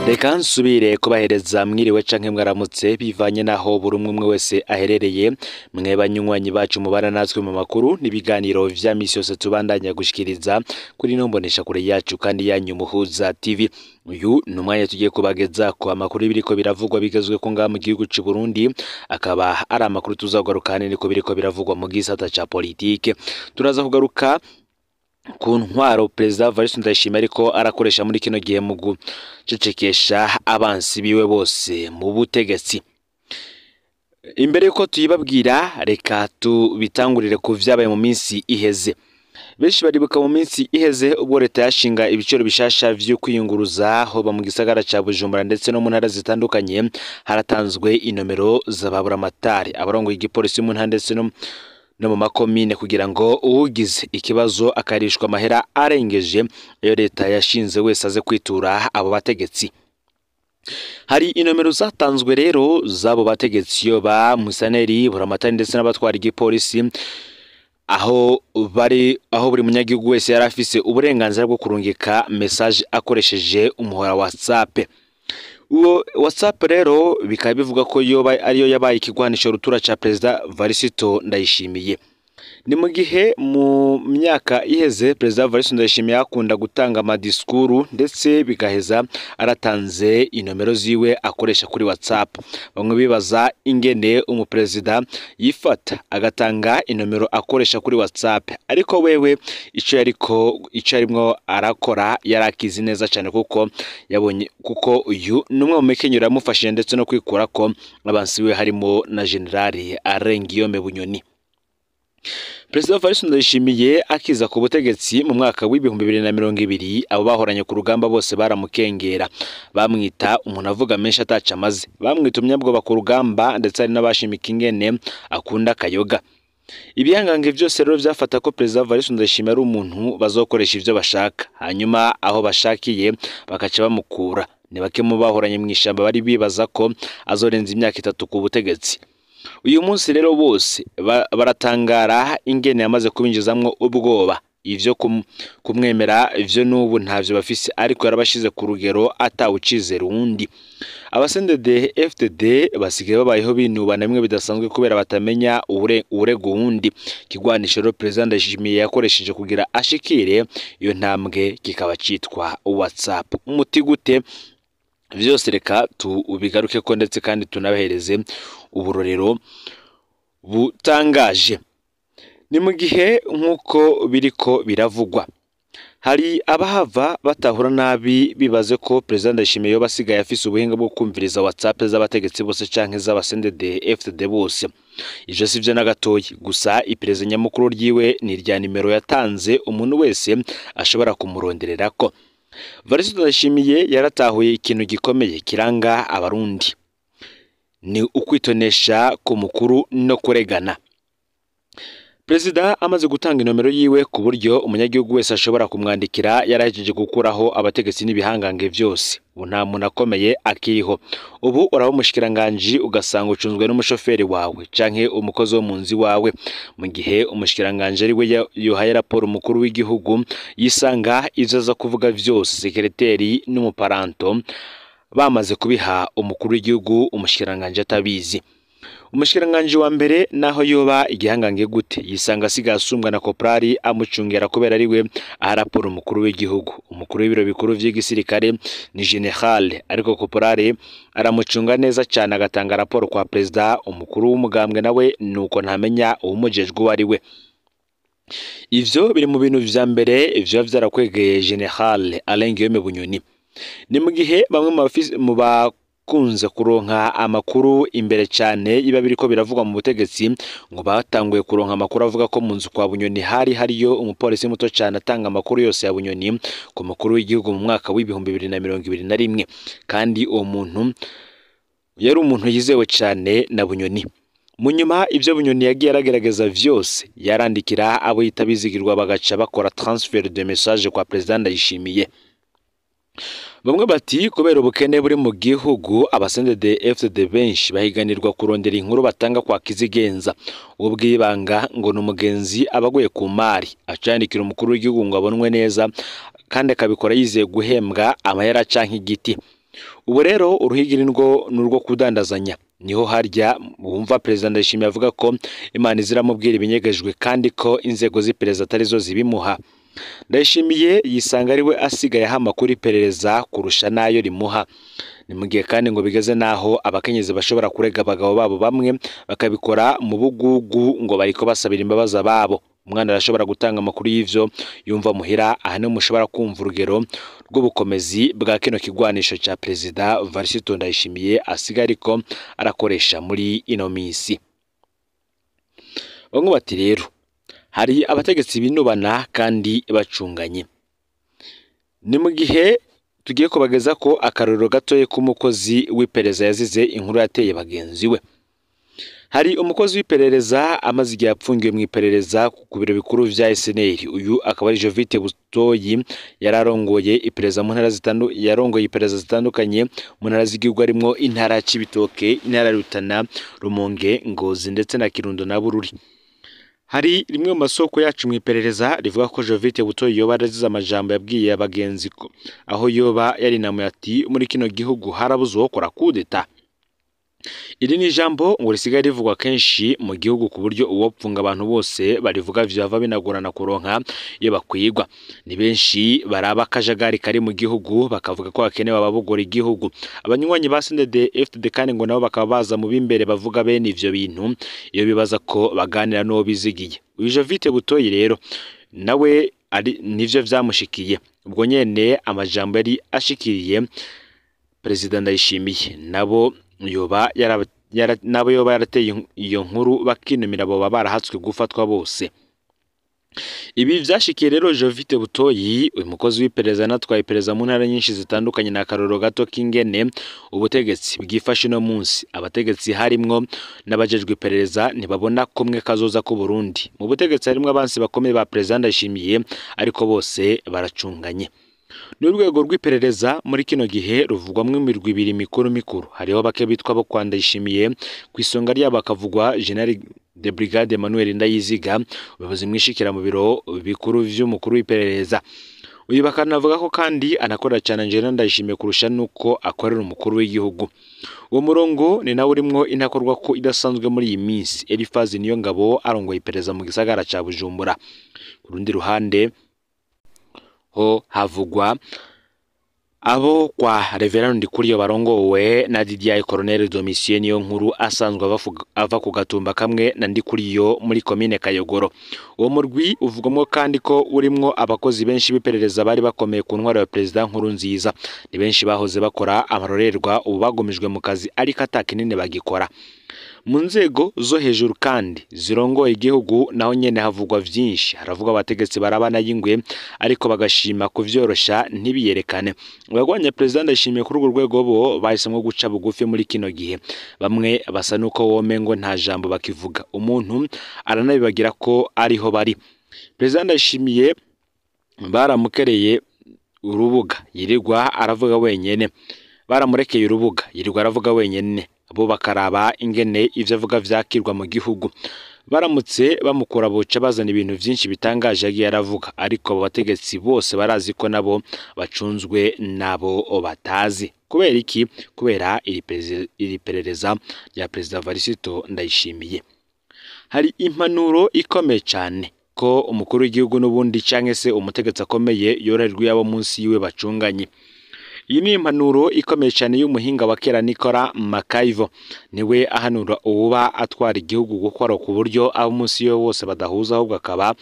reka nsubire kubahereza mwiriwe canke mwaramutse bivanye naho buri umwe umwe wese aherereye mwe banywanyi bacu mubana natwe mu makuru n'ibiganiro vya misi yose tubandanya gushikiriza kuri ino mbonesha kure yacu kandi yanyu muhuza tv uyu ni umwanya tugiye kubageza ku amakuru y'ibiriko biravugwa bigezwe ko ngaha mu gihugu c'u Burundi akaba ari amakuru tuzagaruka hanini ko biriko biravugwa mu gisata ca politike turaza kugaruka ku ntwaro perezida Evariste Ndayishimiye ariko arakoresha muri kino gihe mu gucecekesha abansi biwe bose mu butegetsi imbere yuko tuyibabwira reka tubitangurire ku vyabaye mu minsi iheze benshi baribuka mu minsi iheze ubwo leta yashinga ibiciro bishasha vyo kwiyunguruza hoba mu gisagara ca Bujumbura ndetse no mu ntara zitandukanye haratanzwe inomero z'ababuramatari abarongoye igipolisi mu ntara ndetse no no mu makomine kugira ngo uwugize ikibazo akarishwa amahera arengeje iyo leta yashinze wese aze kwitura abo bategetsi hari inomero zatanzwe rero z'abo bategetsi yo ba musaneri buramatari ndetse n'abatwara igipolisi aho bari aho buri munyagihugu wese yari afise uburenganzira bwo kurungika message akoresheje umuhora WhatsApp uwo WhatsApp rero bikaba bivuga ko yoba ariyo yabaye ikigwanisho rutura ca Perezida Varisito Ndayishimiye ni mu gihe mu myaka iheze Perezida Varisito Ndayishimiye akunda gutanga amadiskuru ndetse bigaheza aratanze inomero ziwe akoresha kuri WhatsApp bamwe bibaza ingene umuperezida yifata agatanga inomero akoresha kuri WhatsApp ariko wewe ico yariko ico arimwo arakora yarakizi neza cyane kuko yabonye kuko uyu numwe mu mekenyero yamufashije ndetse no kwikura ko abansi we harimo na generali Arengiyome Bunyoni Perezida Evariste Ndayishimiye akiza ku butegetsi mu mwaka w'ibihumbi bibiri na mirongo ibiri abo bahoranye ku rugamba bose baramukengera bamwita umuntu avuga menshi ataca amaze bamwita umunyabwoba ku rugamba ndetse hari n'abashimika ingene akunda akayoga ibihangange byose rero byafata ko Perezida Evariste Ndayishimiye ari umuntu bazokoresha ivyo bashaka hanyuma aho bashakiye bakaca bamukura ni bake mu bahoranye mu ishamba bari bibaza ko azorenza imyaka itatu ku butegetsi uyu munsi rero bose baratangara ingene yamaze kubinjizamwo ubwoba ivyo kumwemera ivyo n'ubu ntavyo bafise ariko yarabashize ku rugero atawucizera uwundi abasendede FDD basigaye babayeho binubana bimwe bidasanzwe kubera batamenya uwurega uwundi kigwanisho rero perezida Ndayishimiye yakoresheje kugira ashikire iyo ntambwe kikaba citwa WhatsApp umuti gute vyose reka tubigaruke ko ndetse kandi tunabahereze uburorero butangaje ni mu gihe nk'uko biriko biravugwa hari abahava batahura nabi bibaze ko perezida Ndayishimiye yoba asigaye afise ubuhinga bwo kumviriza WhatsApp z'abategetsi bose canke z'abasendede FDD bose ivyo sivyo na gatoyi gusa iperereza nyamukuru ryiwe ni irya nimero yatanze umuntu wese ashobora kumurondererako Varisito Ndayishimiye yaratahuye ikintu gikomeye kiranga abarundi ni ukwitonesha ku mukuru no kuregana Perezida amaze gutanga inomero yiwe ku buryo umunyagihugu wese ashobora kumwandikira yarahejeje gukuraho abategetsi n'ibihangange byose ubu nta muntu akomeye akiriho ubu uraba umushikiranganji ugasanga ucunzwe n'umushoferi wawe canke umukozi wo mu nzu wawe mu gihe umushikiranganji ari we yohaye raporo umukuru w'igihugu yisanga ivyo aza kuvuga vyose sekereteri n'umuparanto bamaze kubiha umukuru w'igihugu umushikiranganji atabizi umushikiranganji wa mbere naho yoba igihangange gute yisanga asigaye asumbwa na koprari amucungera kubera ari we aha raporo umukuru w'igihugu umukuru w'ibiro bikuru vy'igisirikare ni general ariko koprari aramucunga neza cyane agatanga raporo kwa perezida umukuru w'umugambwe nawe nuko ntamenya uwumujejwe uwo ari we ivyo biri mu bintu vya mbere vyoba vyarakwegeye general Alain Guillaume Bunyoni ni mu gihe bamwe mu bakunze kuronka amakuru imbere cyane iba biriko biravugwa mu butegetsi ngo batanguye kuronka amakuru avuga ko mu nzu kwa Bunyoni hari hariyo umupolisi muto cyane atanga amakuru yose ya Bunyoni ku mukuru w'igihugu mu mwaka w'ibihumbi bibiri na mirongo ibiri na rimwe kandi uwo muntu yari umuntu yizewe cyane na Bunyoni mu nyuma ibyo bunyoni yagiye aragerageza vyose yarandikira abo yita bizigirwa bagaca bakora transfer de message kwa perezida ndayishimiye bamwe bati kubera ubukene buri mu gihugu abasendede FCD benshi bahiganirwa kurondera inkuru batanga kwa kizigenza uwo bwibanga ngo ni umugenzi abaguye ku mari acandikira umukuru w'igihugu ngo abonwe neza kandi akabikora yizeye guhembwa amahera canke igiti ubu rero uruhigi ni rwo ni urwo kudandazanya niho harya wumva perezida ndayishimiye avuga ko imana iziramubwira ibinyegejwe kandi ko inzego z'iperereza atari zo zibimuha ndayishimiye yisanga ari we asigaye aha amakuru iperereza kurusha n'ayo rimuha ni mu gihe kandi ngo bigeze n'aho abakenyezi bashobora kurega abagabo babo bamwe bakabikora mu bugugu ngo bariko basabira imbabazi ababo umwana arashobora gutanga amakuru y'ivyo yumva muhira aha niho mushobora kumva urugero rw'ubukomezi bwa kino kigwanisho ca perezida varisito ndayishimiye asigaye ariko arakoresha muri ino minsi bamwe bati rero hari abategetsi binubana kandi bacunganye ni mu gihe tugiye kubageza ko akarorero gatoya k'umukozi w'iperereza yazize inkuru yateye bagenzi we hari umukozi w'iperereza amaze igihe apfungiwe mu iperereza ku biro bikuru vya SNL uyu akaba ari Jovite Butoyi yari arongoye iperereza mu ntara zitandu yarongoye iperereza zitandukanye mu ntara z'igihugu harimo intara ya Cibitoke intara ya Rutana Rumonge Ngozi ndetse na Kirundo na Bururi hari rimwe mu masoko yacu mu iperereza rivuga ko Jovite Butoyi yoba yarazize amajambo yabwiye abagenzi ko aho yoba yarinamuye ati muri kino gihugu harabuze uwokora kudeta iri ni ijambo ngo risigaye rivugwa kenshi mu gihugu ku buryo uwopfunga abantu bose barivuga vyava binagorana kuronka iyo bakwigwa ni benshi baraba akajagari kari mu gihugu bakavuga ko hakenewe ababogora igihugu abanywanyi ba CNDD FDD kandi ngo nabo bakaba baza mu b'imbere bavuga bene ivyo bintu iyo bibaza ko baganira n'uwo bizigiye uyu Jovite Butoyi rero nawe ari nivyo vyamushikiye ubwo nyene amajambo yari ashikiriye perezida ndayishimiye nabo yoba yara, yara, nabo yoba yarateye iyo nkuru bakinumira abo baba barahatswe gufatwa bose ibi vyashikiye rero Jovite Butoyi uyu mukozi w'iperereza natwaye iperereza mu ntara nyinshi zitandukanye na karoro gato k'ingene ubutegetsi bwifashe no munsi abategetsi harimwo n'abajejwe iperereza ntibabona kumwe kazoza ku Burundi mu butegetsi harimwo abansi bakomeye ba perezida ndashimiye ariko bose baracunganye ni urwego rw'iperereza muri kino gihe ruvugwamo imirwi ibiri mikuru mikuru hariho bake bitwa bo kwa ndayishimiye ku isonga ryabo hakavugwa general de brigade Emmanuel Ndayiziga ubuyobozi mwishikira mu biro bikuru vy'umukuru w'iperereza uyu bakanavuga ko kandi anakorera cyane Angela Ndayishimiye kurusha nuko akorera umukuru w'igihugu uwo murongo ni nawe urimwo inakorwa ko idasanzwe muri iyi minsi Elifazi niyo ngabo arongoye iperereza mu gisagara ca Bujumbura ku rundi ruhande ho havugwa abo kwa Reverend Ndikuriyo barongowe na Didier Colonel Domitien niyo nkuru asanzwe ava ku gatumba kamwe na Ndikuriyo muri komine Kayogoro uwo murwi uvugwamo kandi ko urimwo abakozi benshi b'iperereza bari bakomeye ku ntwaro ya perezida nkuru nziza ni benshi bahoze bakora amarorerwa ubu bagumijwe mu kazi ariko atakinini bagikora mu nzego zo hejuru kandi zirongoye igihugu naho nyene havugwa vyinshi haravugwa abategetsi barabana y'ingwe ariko bagashima kuvyorosha ntibiyerekane abagwanya perezida ndashimiye kuri urwo rwego bo bahisemwo guca bugufi muri kino gihe bamwe basa nuko womengo nta jambo bakivuga umuntu aranabibagira ko ariho bari perezida ndashimiye baramukereye urubuga yirirwa aravuga wenyene baramurekeye urubuga yirirwa aravuga wenyene bo bakaraba ingene ivyo avuga vyakirwa mu gihugu baramutse bamukura boca bazana ibintu vyinshi bitangaje yagiye aravuga ariko abo bategetsi bose barazi ko nabo bacunzwe nabo batazi kubera iki kubera iri perereza rya perezida Varisito Ndayishimiye hari impanuro ikomeye cyane ko umukuru w'igihugu n'ubundi canke se umutegetsi akomeye yorerwa yabo munsi yiwe bacunganye iyi ni impanuro ikomeye cyane y'umuhinga wa kera Nikora Makaivo niwe ahanura uwuba atwara igihugu gukora ku buryo abo munsi yo bose badahuza ahubwo akaba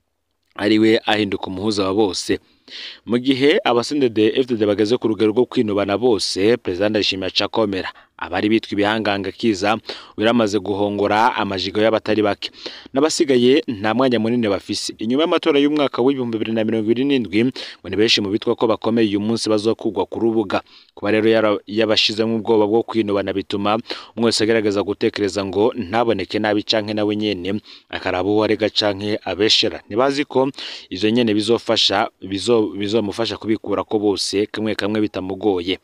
ari we ahinduka umuhuza wa bose mu gihe abasendede FDD bageze ku rugero rwo kwinubana bose perezida Ndayishimiye acakomera abari bitwa ibihanganga kiza biramaze guhongora amajigo y'abatari bake n'abasigaye nta mwanya munini bafise inyuma y'amatora y'umwaka w'ibihumbi bibiri na mirongo ibiri n'indwi ngo ni benshi mu bitwa ko bakomeye uyu munsi bazokugwa ku rubuga kuba rero yabashizemo ubwoba bwo kwinubana bituma umwe wese agerageza gutekereza ngo ntaboneke nabi canke nawe nyene akaraba uwo arega canke abeshera ntibazi ko izo nyene bizofasha bizomufasha kubikura ko bose kamwe kamwe bitamugoye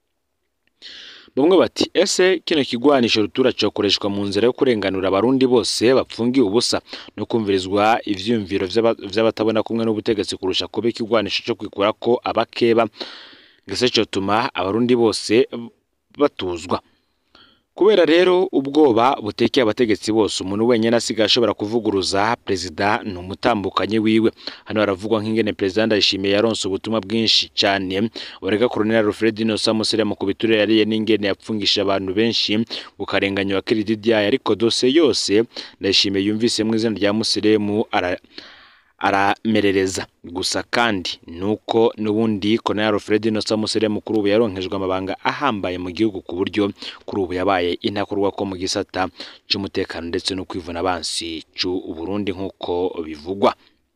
bamwe bati ese kino kigwanisho rutura cyokoreshwa mu nzira yo kurenganura abarundi bose bapfungiye ubusa no kumvirizwa ivyumviro vy'abatabona kumwe n'ubutegetsi kurusha kuba ikigwanisho cyo kwikura ko abakeba ngese cotuma abarundi bose batuzwa kubera rero ubwoba butekeye abategetsi bose umuntu wenyine asigaye ashobora kuvuguruza perezida ni umutambukanyi wiwe hano haravugwa nk'ingene perezida ndayishimiye yaronse ubutumwa bwinshi cyane burega Colonel Alfred Inosa Museremu ku biturire yariye n'ingene yapfungisha abantu benshi bukarenganya wa Kirididyaye ariko dose yose ndayishimiye yumvise mu izina rya Museremu ara aramerereza gusa kandi nuko n'ubundi Colonel Alfred Inosa Museremu kuri ubu yaronkejwe amabanga ahambaye mu gihugu ku buryo kuri ubu yabaye intakorwa ko mu gisata cy'umutekano ndetse no kwivuna abansi cy'u Burundi nk'uko bivugwa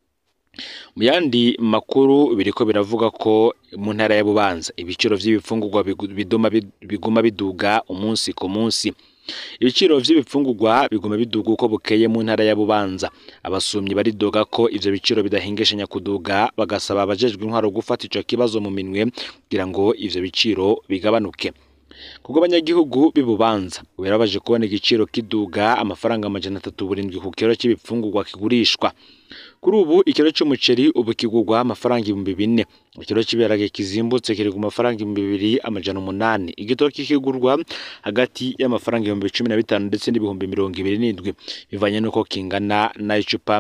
mu yandi makuru biriko biravuga ko mu ntara ya Bubanza ibiciro by'ibifungurwa biduma biguma biduga umunsi ku munsi ibiciro by'ibifungurwa biguma biduga uko bukeye mu ntara ya Bubanza abasumyi baridoga ko ivyo biciro bidahingeshanya kuduga bagasaba abajejwe intwaro gufata ico kibazo mu minwe kugira ngo ivyo biciro bigabanuke kubwo abanyagihugu b'ibubanza birabaje kubona igiciro kiduga amafaranga amajana atatu burindwi ku kiro cy'ibifungurwa kigurishwa kuri ubu ikiro cy'umuceri ubu kigurwa amafaranga ibihumbi bine ikiro cy'ibiharage kizimbutse kiri ku mafaranga ibihumbi bibiri amajana umunani igitoki kigurwa hagati y'amafaranga ibihumbi cumi na bitanu ndetse n'ibihumbi mirongo ibiri n'indwi bivanye n'uko kingana n'icupa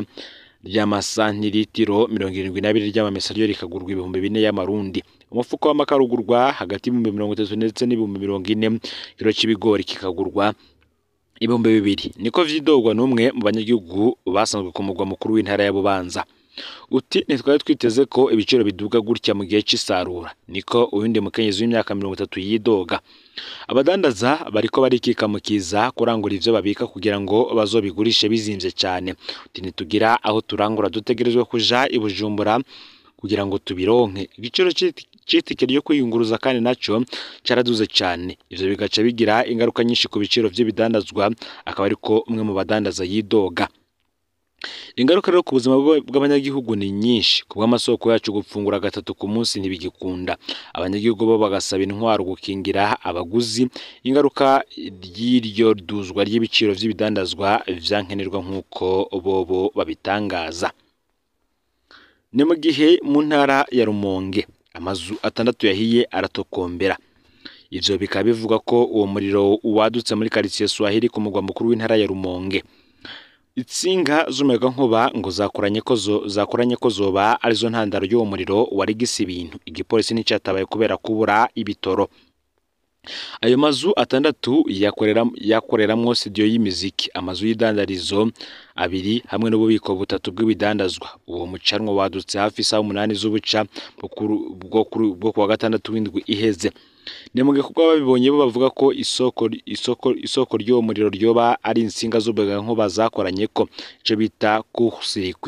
ry'amasantiritiro mirongo irindwi n'abiri ry'amamesa ryo rikagurwa ibihumbi bine y'amarundi umufuko w'amakara ugurwa hagati y'ibihumbi mirongo itatu ndetse n'ibihumbi mirongo ine ikiro cy'ibigori kikagurwa ibihumbi bibiri niko vyidogwa n'umwe mu banyagihugu basanzwe ku mugwa mukuru w'intara ya Bubanza uti ntitwari twiteze ko ibiciro biduga gutya mu gihe cy'isarura niko uyundi mukenyezi w'imyaka mirongo itatu yidoga abadandaza bariko barikika mu kiza kurangura ivyo babika kugira ngo bazobigurishe bizimvye cyane uti ntitugira aho turangura dutegerezwe kuja i Bujumbura kugira ngo tubironke igiciro c'itike ryo kwiyunguruza kandi naco caraduze cyane ivyo bigaca bigira ingaruka nyinshi ku biciro vy'ibidandazwa akaba ariko umwe mu badandaza yidoga ingaruka rero ku buzima bw'abanyagihugu ni nyinshi ku bw'amasoko yacu gufungura gatatu ku munsi ntibigikunda abanyagihugu bo bagasaba intwaro gukingira abaguzi ingaruka ry'iryo duzwa ry'ibiciro vy'ibidandazwa vyankenerwa nk'uko bobo babitangaza ni mu gihe mu ntara ya Rumonge amazu atandatu yahiye aratokombera ivyo bikaba bivuga ko uwo muriro wadutse muri quartier Swahili ku mugwa mukuru w'intara ya Rumonge itsinga z'umuyaga nkuba ngo zakoranye ko zo zakoranye ko zoba arizo ntandaro y'uwo muriro wari gisa ibintu igipolisi n'icyatabaye kubera kubura ibitoro ayo mazu atandatu yakorera yakoreramwo studio y'imiziki amazu y'idandarizo abiri hamwe n'ububiko butatu bw'ibidandazwa uwo mucanwa wadutse hafi isaha umunani z'ubuca bwo kuwa gatandatu w'indwi iheze ni mu gikorwa babibonye bo bavuga ko isoko isoko isoko ry'uwo muriro ryoba ari insinga z'umuyaga nkuba zakoranye ko ico bita kusirikwi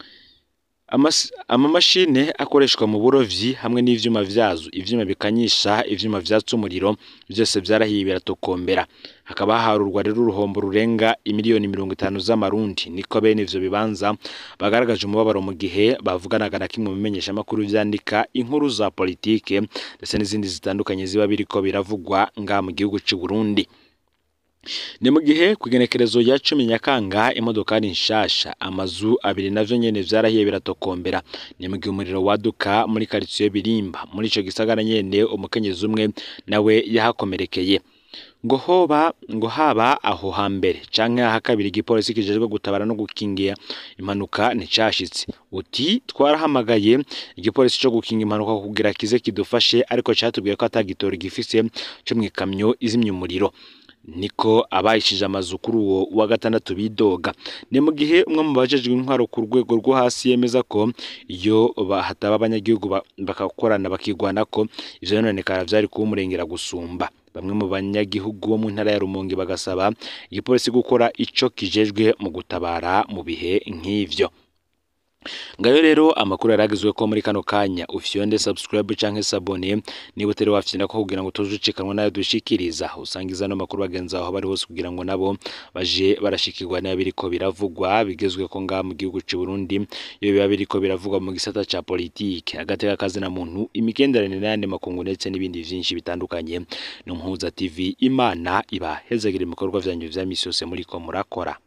amamashine akoreshwa mu burovyi hamwe n'ivyuma vyazo ivyuma bikanyisha ivyuma vyatsa umuriro byose vyarahiye biratokombera hakaba haharurwa rero uruhombo rurenga imiliyoni mirongo itanu z'amarundi niko bene ivyo bibanza bagaragaje umubabaro mu gihe bavuganaga na kimwe mu bimenyeshamakuru vyandika inkuru za politike ndetse n'izindi zitandukanye ziba biriko biravugwa nga mu gihugu c'u Burundi ni mu gihe ku igenekerezo rya cumi nyakanga imodokari nshasha amazu abiri navyo nyene vyarahiye biratokombera ni mu gihe umuriro waduka muri karitsiye birimba muri ico gisagara nyene umukenyezi umwe nawe yahakomerekeye ngo hoba ngo haba aho hambere canke aha kabiri igipolisi kijejwe gutabara no gukingira impanuka nticashitse uti twarahamagaye igipolisi co gukinga impanuka kugira kize kidufashe ariko catubwiye ko atagitora gifise co mw'ikamyo izimya umuriro niko abayishije amazu kuri uwo wa gatandatu bidoga ni mu gihe umwe mu bajejwe intwaro ku rwego rwo hasi yemeza ko iyo hataba abanyagihugu bakakorana bakigwana ko ivyo yononekara vyari kuba umurengera gusumba bamwe mu banyagihugu bo mu ntara ya Rumonge bagasaba igipolisi gukora ico kijejwe mu gutabara mu bihe nk'ivyo ngayo rero amakuru yaragizwe ko muri kano kanya ufyonde subscribe canke sabone niba utari wafyina ko kugira ngo tuzucikanwa nayo dushikiriza usangiza no makuru bagenza aho bari hose kugira ngo nabo baje barashikirwa nayo biriko biravugwa bigezwe ko nga mu gihugu c'u Burundi iyo biba biriko biravugwa mu gisata ca politike agateka kazi na muntu imigenderanire n'ayandi makungu ndetse n'ibindi vyinshi bitandukanye no mpuza TV Imana iba hezagire ibikorwa vyanyu vya misi yose muriko murakora